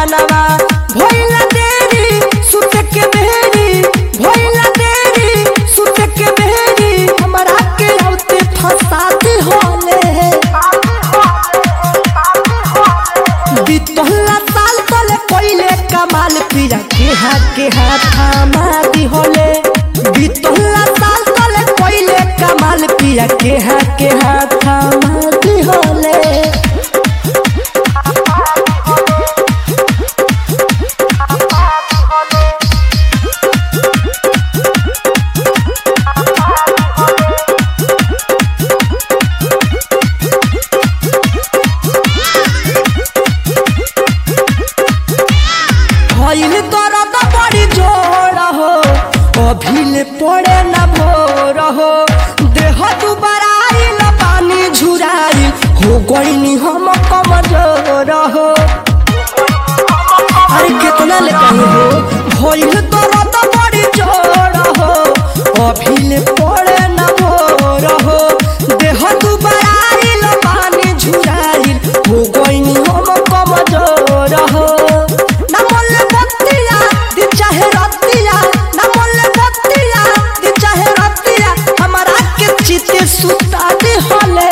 गवनवा भइला देरी सुत के बेरी भइला देरी सुत के बेरी हमरा के औते फसाती होले बितहला साल तले कोइले कमाल पिया के हाथ के हाथ मारी होले बितहला साल तले कोइले कमाल पिया के हाथ के हाथ मारी होले भइल दर्द बड़ी जोर हो अभिल पड़े न भोर हो देह दुबारा आइल पानी झुराई हो गईनी हम कमजोर हो अरे कितना ले कहीं हो भइल दर्द बड़ी जोर हो अभिल पड़े न भोर हो देह दुबारा आइल पानी झुराई हो गईनी हम कमजोर हो ना मोले बत्तिया दी चाहे रत्तिया ना मोले बत्तिया दी चाहे रत्तिया हमारा के चिते सुता दे होले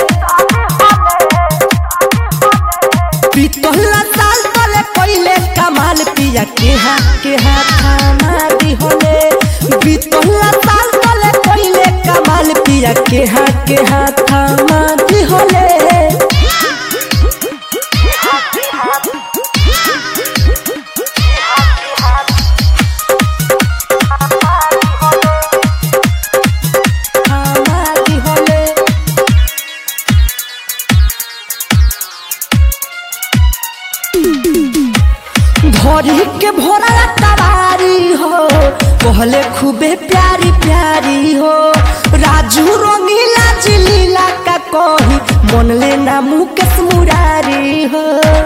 पितहला साल तले पहिले कमाल पिया के हाथ के हाथ मारी होले बितहला साल तले पहिले कमाल पिया के हाथ के हाथ मारी होले मारी होले भरी के भोरा तवारी हो कहले खूबे प्यारी प्यारी हो राजू रंगीला जिलीला का कही मन ले ना मुकेश मुरारी हो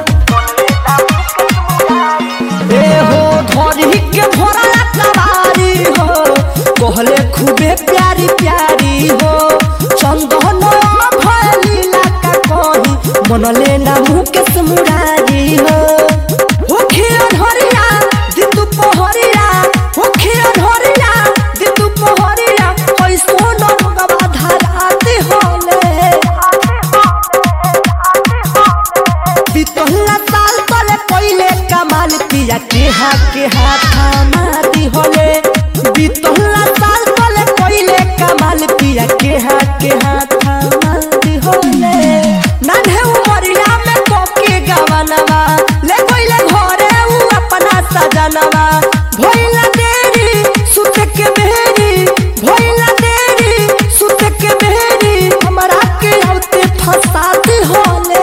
ए हो धरी के भोरा तवारी हो कहले खूबे प्यारी प्यारी हो चंदन भलीला का कही मन ले ना मुकेश मुरारी हो होखिया धरिया दिन दुपहरिया होखिया धरिया दिन दुपहरिया कैसो न गवा धराते होले बितहला साल तले पहिले कमाल पिया के हाथ के हाथ मारी होले बितहला साल तले पहिले कमाल पिया के हाथ के हाथ मारी होले नान्हे उमरिया में कोके गवनवा ले कोइले घरे उ अपना सजनवा भइला देरी सुत के बेरी भइला देरी सुत के बेरी हमरा के औते फसाती होले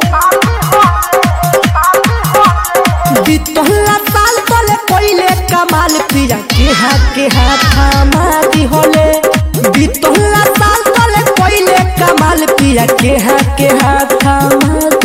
बितहला साल तले पहिले कमाल पिया के हाथ के हाथ मारी होले बितहला साल तले पहिले कमाल पिया के हाथ के हाथ मारी